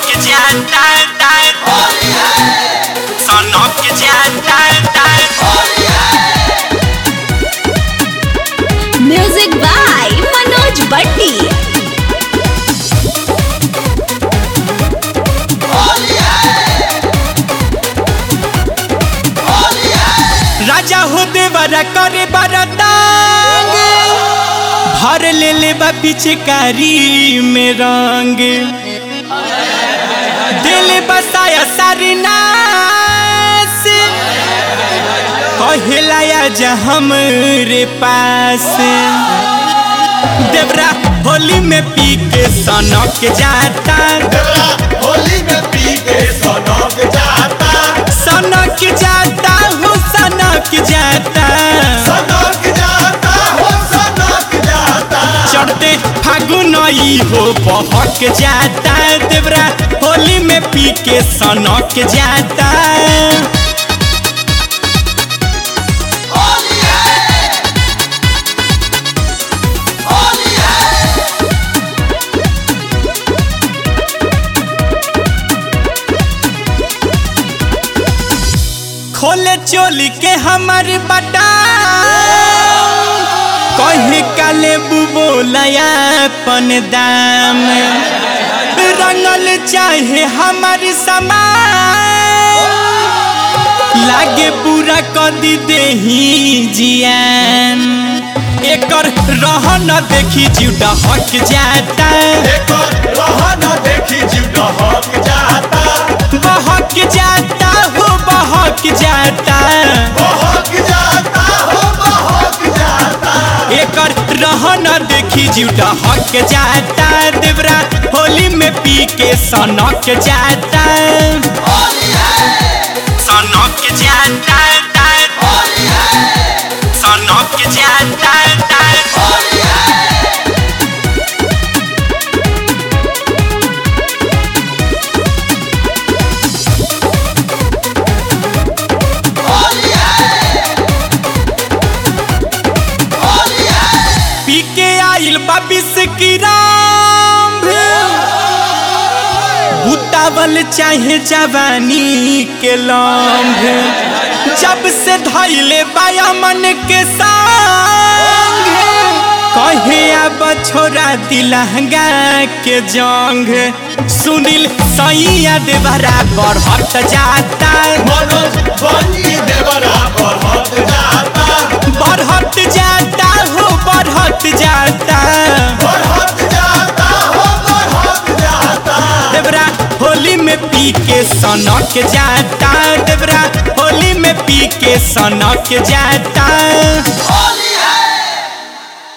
जाता सनक जाता म्यूजिक बाय मनोज बट्टी राजा हो देवरा करे बरदांग भर ले ले बा पिचकारी में रंग दिल बसाया सारी नास कहलाया जा हमरे पास देवरा होली में पी के सनक जाता होली में पी के सनक जाता सनक जाता हो सनक जाता सनक जाता हो सनक जाता चढ़ते फागुन ई हो बहक जाता देवरा होली में पी के सनक जाता होली है होली है खोले चोली के हमर बटा कहे काले बोलया अपन दाम रंगल चाहे हमर समान लागे पूरा कदी देही जियान एकर रहन देखी जीवटा हक जाता एकर रहन देखी जीव दहक जाता बहक जाता हो बहक जाता बहक जाता हो बहक जाता एकर रहन देखी जीवटा हक जाता देवरा होली में पी के सनक जाता होली है सनक जाता होली है सनक जाता होली है होली है होली है पी के आइल बाबिस की राम बुतावल चाहे जवानी के लम्भ जब से धैले बाया मन के संग कहे अब छोरा दिलहंगा के जंग सुनील सैया दे बराबर हट जाता मनोज बंजी देवरा बढ़त जाता बढ़त जाता हो बढ़त जाता बढ़त जाता हो बढ़त जाता देवरा होली में पी के सनक जाता देवरा होली में पी के सनक जाता होली है